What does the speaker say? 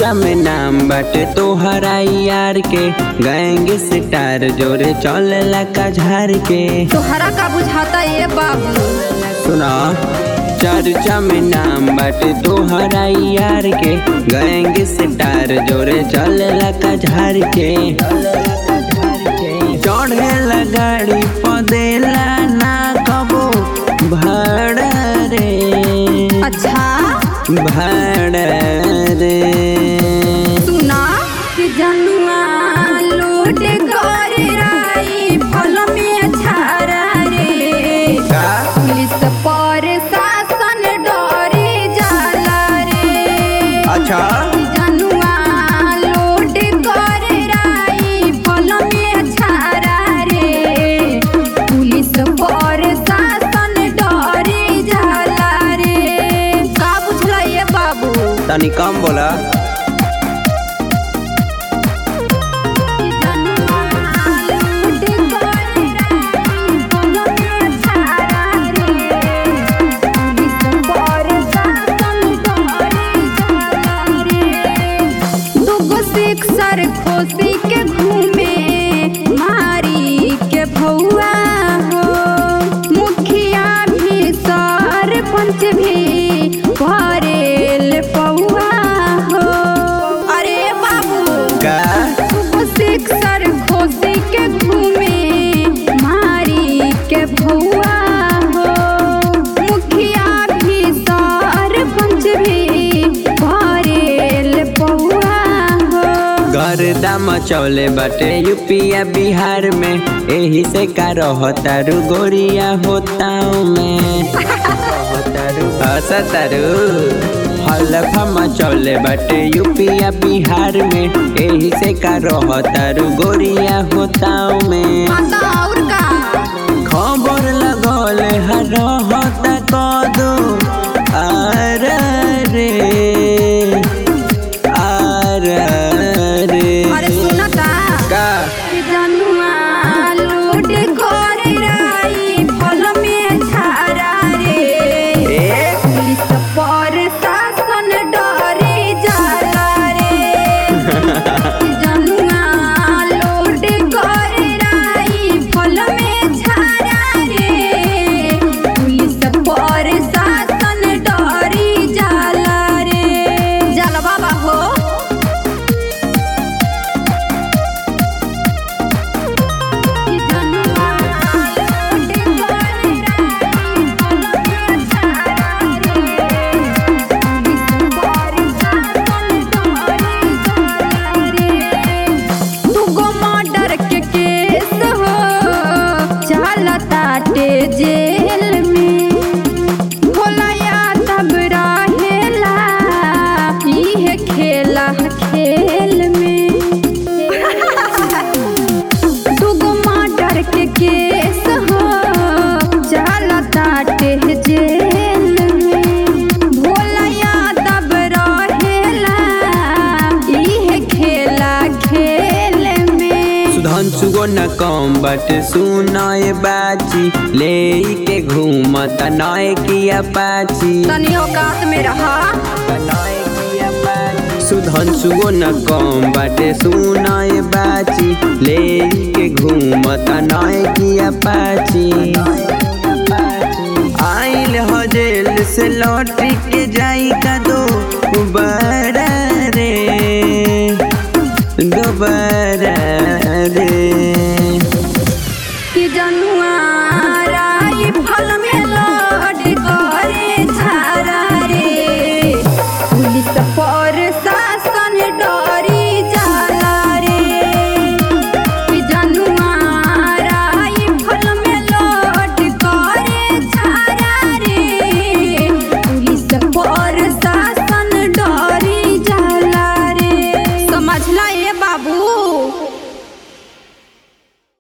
चर्चा में नाम बाटे तोहरा यार के गैंग स्टार जोरे चलेला का झार के तोहरा का बुझाता ये बाबू सुना चर्चा में नाम बाटे तोहरा यार के गैंग स्टार जोरे चलेला का झार के चढ़ेला गाड़ी पदेला ना कबो भाड़ा रे अच्छा भाड़ा रे सुना कि जनुआ लूट कर राई फल में छारा रे का पुलिस पर शासन डरे जाला रे अच्छा कि जनुआ लूट कर राई फल में छारा रे पुलिस पर शासन डरे जाला रे का बुझला ये बाबू तनी कम बोला सर खोसी के घूमे मारी के भौआ हो मुखिया भी सरपंच भी भरेल पौआ हो अरे बाबू का सिक्सर खोसी के घूमे मारी के भौआ हो मुखिया भी सरपंच भी भरेल पौआ हो गर्दा मचौले बटे यूपिया बिहार में एही से का रहतारू गोरिया होताऊ में हसतारू हलफा मचौले बटे यूपिया बिहार में एही से का रहतारू गोरिया होताऊ में आता और का खबर लगौले हर रहता कदू आर रे आर रे अरे सुनता का कि जनुआ लूट कर राई फल में छारा रे ए पुलिस पर शासन डरे जाला रे जनुआ लोड कर राई फल में छारा रे पुलिस पर शासन डरे जाला रे जाला बाबा हो जनुआ लोड कर राई फल में छारा दुगो मर्डर के केस हो चलताटे जेल में भोलया तब रहेला इहे खेला खेल में दुगो मर्डर के केस हो चलताटे जेल में भोलया तब रहेला इहे खेला खेल में सुधांशु न कम बट सुनाए बाची ले के घूमत नए किया पाची तनी औकात में रहा सुधांशु न कम बाटे सुनाए बाची ले के घूमत नए किया पाची आइल हो जेल से लौट के जाई का दो बड़ा रे दोबारा रे कि जनुआ